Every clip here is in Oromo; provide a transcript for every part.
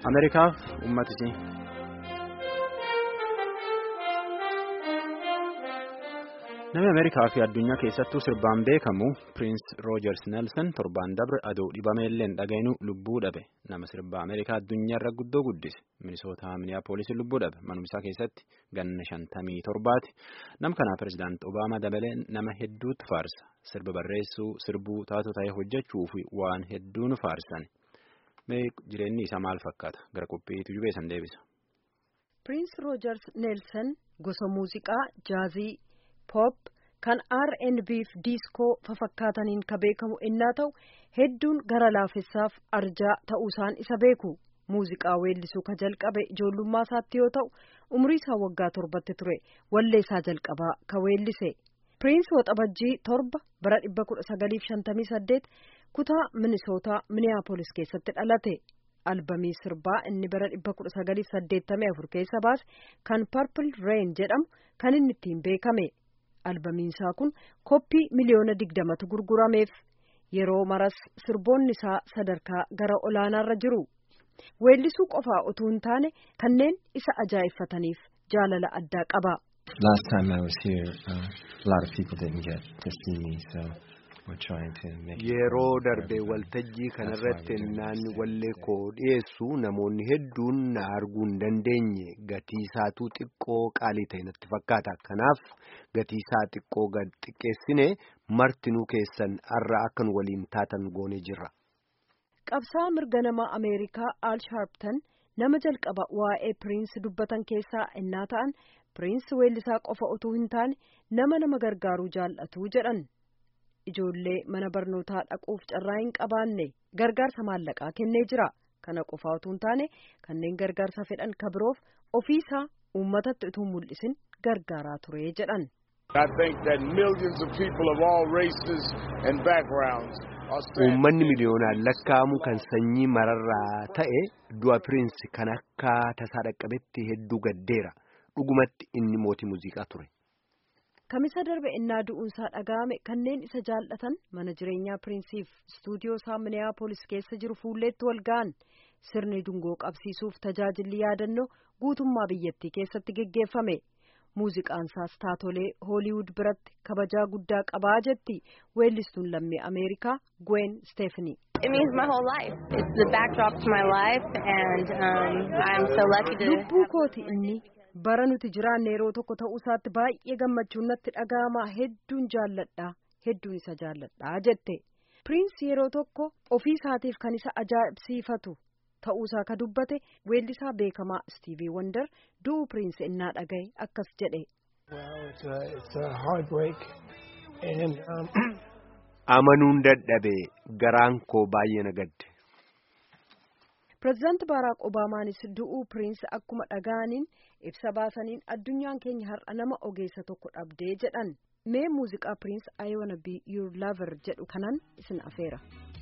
Ameerikaaf uummatisii. Namni Ameerikaa fi addunyaa keessattuu sirbaan beekamu Piriins Roojers Neelsan torbaan dabre aduu dhibameellee hin dhaga'inu lubbuu dhabe. Nama sirbaa Ameerikaa addunyaarra guddoo guddise. Minisootaa Miniyaapoolisiin lubbuu dhabe. Manumsaa keessatti ganna shantamii torbaati. Nam kanaa pirezidaantii Obaamaa dabalee nama hedduutu faarsa. Sirba barreessuu, sirbuu, taatoo ta'ee hojjechuu fi waan hedduun faarsan. Mee jireenyi isaa maal fakkaata? Gara qophiitu jubeessan deebisa. Piriins Roojers Neelsan gosa muuziqaa jaazii. pop kan R&B fi diiskoo fafakkaataniin ka beekamu innaa ta'u hedduun gara laafessaaf arjaa ta'uusaan isa beeku muuziqaa weellisuu ka jalqabe ijoollummaa isaatti yoo ta'u umrii isaa waggaa torbatti ture walleessaa jalqabaa ka weellise piriins waxabajjii torba bara 1958 kutaa minisootaa miniyaapolis keessatti dhalate albamii sirbaa inni bara 1984 keessa baase kan purple rain jedhamu kan inni ittiin beekame. albamiinsaa kun koppii miliyoona digdamatu gurgurameef yeroo maras sirboonni isaa sadarkaa gara olaanaarra jiru weellisuu qofaa utuu hin taane kanneen isa ajaa'iffataniif jaalala addaa qaba. Last time I was here, uh, a lot of people didn't get to see me, so we're trying to make Yeroo darbe waltajjii kanarratti naan wallee koo dhiyeessu namoonni hedduun na arguu hin dandeenye gatii isaatuu xiqqoo qaalii ta'e natti fakkaata. Kanaaf gatii isaa xiqqoo gad xiqqeessine martinuu keessan har'a akka nu waliin taatan goonee jirra. Qabsaa mirga namaa Ameerikaa Al Sharpton nama jalqaba waa'ee Piriins dubbatan keessaa innaa ta'an Piriins weellisaa qofa utuu hin taane nama nama gargaaruu jaallatu jedhan. Ijoollee mana barnootaa dhaquuf carraa hin qabaanne gargaarsa maallaqaa kennee jira. Kana qofaa utuu hin taane kanneen gargaarsa fedhan kabiroof ofiisaa uummatatti utuu mul'isin gargaaraa ture jedhan. Uummanni miliyoonaan lakkaa'amu kan sanyii mararraa ta'e du'a piriinsi kan akka tasaa dhaqqabetti hedduu gaddeera. Dhugumatti inni mootii muuziqaa ture. Kamisa darbe innaa du'uunsaa dhaga'ame kanneen isa jaallatan mana jireenyaa piriinsiif istuudiyoo isaa miniyaapolis keessa jiru fuulleetti wal ga'an sirni dungoo qabsiisuuf tajaajilli yaadannoo guutummaa biyyattii keessatti geggeeffame muuziqaan isaas taatolee hooliwud biratti kabajaa guddaa qabaa jetti weellistuun lammii ameerikaa gwen steefanii. lubbuu kooti inni. bara nuti jiraanne yeroo tokko ta'uu isaatti baay'ee gammachuun natti dhaga'ama hedduun jaalladha hedduun isa jaalladha jette piriinsi yeroo tokko ofii isaatiif kan isa ajaa'ibsiifatu ta'uusaa ka dubbate weellisaa beekamaa istiivii wandar du'uu piriinsi innaa dhagaye akkas jedhe. amanuun dadhabe garaan koo baay'ee na gadde. pireezidaanti baaraak obaamaanis du'uu piriinsi akkuma dhaga'aniin ibsa baasaniin addunyaan keenya har'a nama ogeessa tokko dhabdee jedhan mee muuziqaa piriinsi I wanna be your lover jedhu kanan isin afeera.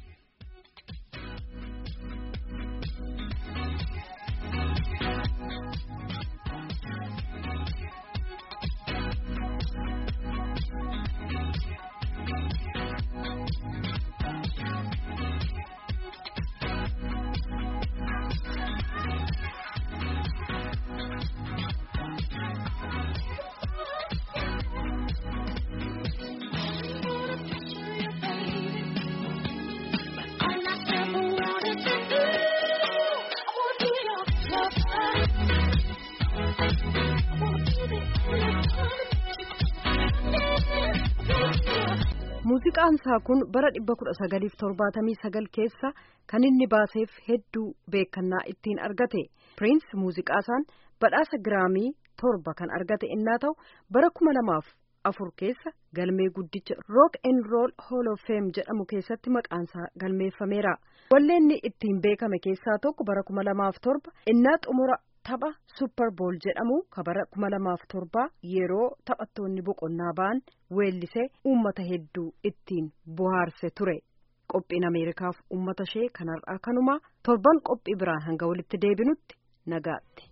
muuziqaan isaa kun bara dhibba kudha sagaliif torbaatamii sagal keessa kan inni baaseef hedduu beekannaa ittiin argate piriins muuziqaa isaan badhaasa giraamii torba kan argate innaa ta'u bara kuma lamaaf afur keessa galmee guddicha rook en rool hool of feem jedhamu keessatti maqaansaa galmeeffameera walleenni ittiin beekame keessaa tokko bara kuma lamaaf torba innaa xumura tapha supperbool jedhamu ka bara kuma lamaaf torba yeroo taphattoonni boqonnaa ba'an weellisee uummata hedduu ittiin bohaarse ture qophiin ameerikaaf uummata ishee kanarraa kanumaa torban qophii biraan hanga walitti deebinutti nagaatti.